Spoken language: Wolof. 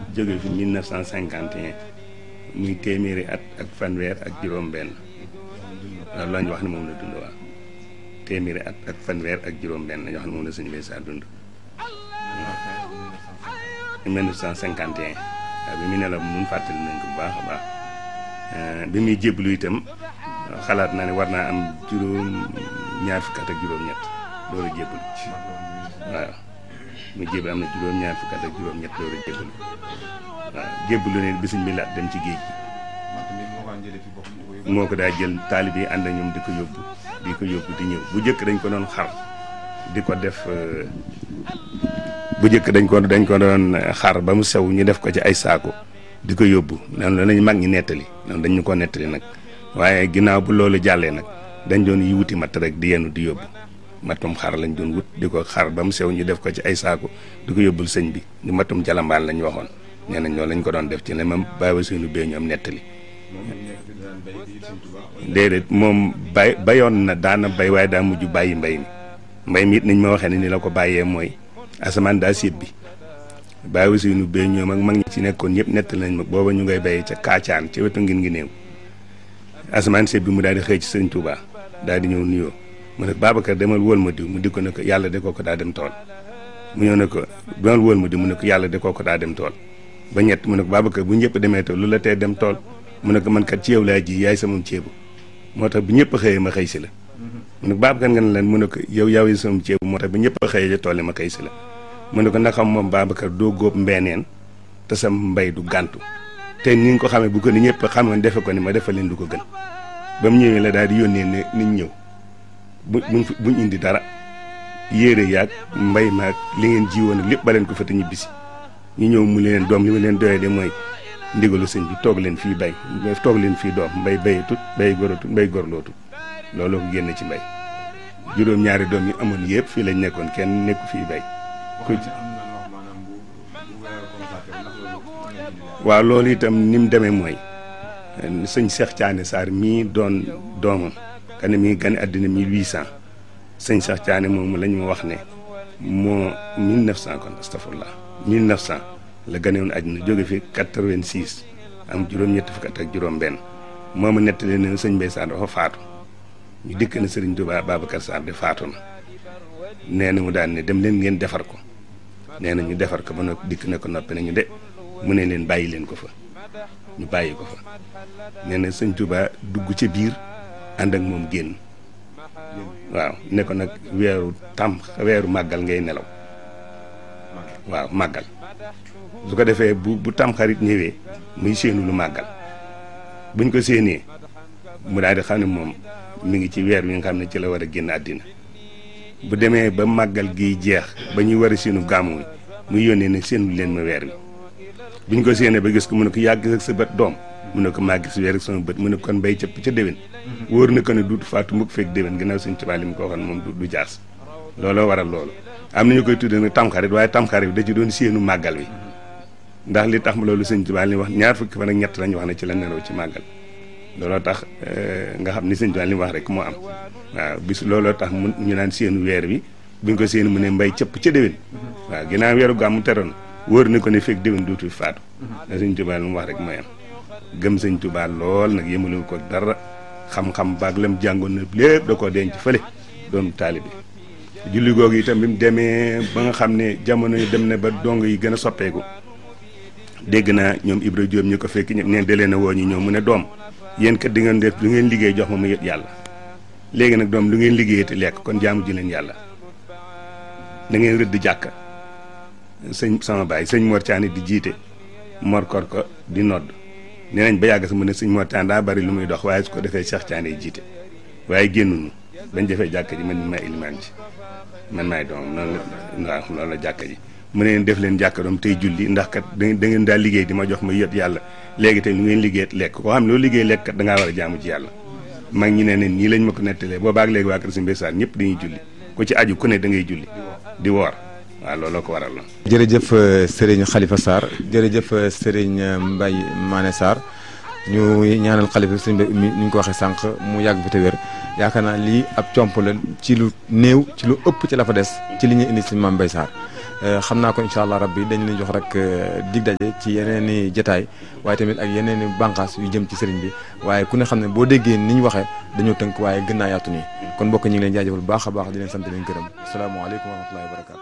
jóge fi 1951 muy téeméeri at ak fanweer ak juróom-benn loolu la ñu wax ne moom la dund waaw téeméeri at ak fanweer ak juróom-benn la ñu wax ne moom la sëñ Mbay Saar dund. 1951 waaw bi mu ne la mun fàttali nañ ko bu baax a baax bi muy jébbalu itam xalaat naa ne war naa am juróom ñaar fukk at ak juróom-ñett loolu jébbalu waaw mu jébbalu am na juróom-ñaar fukk at ak juróom-ñett loolu jébbalu waaw jébbalu ne bisuñ bi laat dem ci géej gi moo ko daa jël taalib yi ànd ak ñoom di ko yóbbu di ko yóbbu di ñëw bu njëkk dañ ko doon xar di ko def bu njëkk dañ ko dañ ko doon xar ba mu sew ñu def ko ci ay saako di ko yóbbu noonu la nañ mag ñi nettali noonu dañ ñu ko nettali nag waaye ginnaaw bu loolu jàllee nag dañ doon yi wuti matt rek di yenu di yóbbu matum xar lañ doon wut di ko xar ba mu sew ñu def ko ci ay saako di ko yóbbul sëñ bi di matum jalambaan lañ waxoon nee nañ loolu lañ ko doon def ci ne ma bàyyi suñu bee ñoom nettali déedéet moom bay bayoon na daana bay waaye daa mujj bàyyi mbay mi mbay mi it niñ ma waxee ne ni la ko bàyyee mooy asamaan daa séet bi bàyyi suñu bee ñoom ak mag ñi ci nekkoon ñëpp nettali nañ ma booba ñu ngay béyee ca kaacaan ca wetu ngin ngi néew asamaan séet bi mu daal di xëy ci sëñ Touba daal di ñëw nuyoo mu ne Babacar demal wóol ma diw mu di ko ne ko yàlla de koo ko daa dem tool mu ñëw ne ko demal wóol ma diw mu ne ko yàlla de koo ko daa dem tool ba ñett mu ne ko Babacar bu ñëpp demee tool lu la tee dem tool mu ne ko man kat ci yow laa ji yaay sama ceebu moo tax bu ñëpp xëyee ma xëy si la mu ne ko Babacar nga ne leen mu ne ko yow yaay sama ceebu moo tax bu ñëpp xëyee ca tool yi ma xëy si la mu ne ko ndax xam moom Babacar doo góob mbeeneen te sa mbay du gàntu te ni nga ko xamee bu ko ni ñëpp xamoon defe ko ni ma defal leen du ko gën ba mu ñëwee la daal di yónnee ne niñ ñëw bu buñ buñ indi dara yéere yaag mbay maag li ngeen jiwoon lépp ba leen ko fa te ñibbisi ñu ñëw mu leen doom li ma leen doyee de mooy ndigalu sëñ bi toog leen fii bay toog leen fii doom mbay bayatut bay goratut mbay gorlootut looloo ko génn ci mbay juróom-ñaari doom yi amoon yëpp fii lañ nekkoon kenn nekku fii bay ku waaw loolu itam ni mu demee mooy sëñ Cheikh Thiané Sarr mii doon doomam kan mi ngi gane àddina 1800 sëñ Cheikh Thiané moomu la ñu wax ne moo 1900 kon astafurlah 1900 la gane woon àddina jóge fi 86 am juróom-ñetti fukk ak juróom-benn moomu nettali ne sëñ Mbaye Sarr dafa faatu ñu dikk na sëriñ Touba Babacar Sarr de faatu na nee na mu daan ne dem leen ngeen defar ko nee na ñu defar ko ba noppi dikk na ko noppi nañu de mu ne leen bàyyi leen ko fa ñu bàyyi ko fa nee na sëñ Touba dugg ca biir ànd ak moom génn waaw ne ko nag weeru tam weeru màggal ngay nelaw waaw màggal su ko defee bu bu tam xarit ñëwee muy séenu lu màggal buñ ko séenee mu daal di xam ne moom mi ngi ci weer wi nga xam ne ci la war a génn àddina bu demee ba màggal gi jeex ba ñuy war a séenu gàmmu wi muy yónnee ne séenu leen ma weer wi buñ ko séenee ba gis ko mu ne ko yàgg ak sa bët doom mu ne ko maa gis weer ak sama bët mu ne kon bay cëpp ca déwén wóor na ko ne duutu faatu mukk fekk déwén ginnaaw suñ tubaab li mu ko waxoon moom du jaas looloo waral loolu am na ñu koy tuddee nag tamxarit waaye tamxarit bi da ci doon séenu màggal wi ndax li tax loolu sëñ tubaab li wax ñaar fukki fan ak ñett lañu wax ne ci la nelaw ci màggal looloo tax nga xam ni sëñ tubaab li mu wax rek moo am waaw bis looloo tax mu ñu naan séenu weer wi buñ ko séenu mu ne mbay cëpp ca déwén waaw ginnaaw weeru gàmmu teroon wóor na ko ne fekk déwén duutu faatu da sëñ tubaab li mu wax rek mooy am gëm sëñ Tuubaa lool nag yëmalewu ko dara xam-xam baag lam jàngoon na lépp da koo denc fële doon taalibe julli googu itam bi mu demee ba nga xam ne jamono yi dem na ba dong yi gën a soppeeku dégg naa ñoom Ibra Diop ñu ko fekk ñëpp neen da leen a woo ñu ñëw mu ne doom yéen kat di ngeen def lu ngeen liggéey jox ma ma yët yàlla léegi nag doom lu ngeen liggéeyee te lekk kon jaamu ji leen yàlla da ngeen rëdd jàkka sëñ sama baay sëñ Mor Thiané di jiite Mor kor ko di nodd nee nañ ba yàgg sa mu ne sëñ Mor Thiané daa bari lu muy dox waaye su ko defee Cheikh Thiané jiite waaye génnuñu bañ defee jàkka ji man mi may ilimaan ji man maay doom noonu la waaw loolu la jàkka ji mu ne leen def leen jàkka doom tey julli ndax kat da ngeen daa liggéey di ma jox ma yët yàlla léegi tey lu ngeen liggéey lekk koo xam ne loolu liggéey lekk kat da ngaa war a jaamu ci yàlla mag ñi ne ne nii lañ ma ko nettalee boobaak léegi waa kër si mbésaan ñëpp dañuy julli ku ci aju ku ne da ngay julli di woor waaw looloo ko waral la jërëjëf Serigne Khalifa Sarr jërëjëf Serigne Mbaye Mané Sarr ñu ñaanal xalifa sëñ bi mi ni ñu ko waxee sànq mu yàgg fi te wér yaakaar naa lii ab comp la ci lu néew ci lu ëpp ci la fa des ci li ñuy indi si Mame Mbaye Sarr xam naa ko incha allah rabbi dañ leen jox rek dig daje ci yeneen i jataay waaye tamit ak yeneen i bànqaas yu jëm ci sëriñ bi waaye ku ne xam ne boo déggee ni ñu waxee dañoo tënk waaye gën naa yaatu nii kon mbokk ñi ngi leen jaajëfal bu baax a baax di leen sant leen gërëm asalaamaaleykum wa rahmatullahi wa barakatu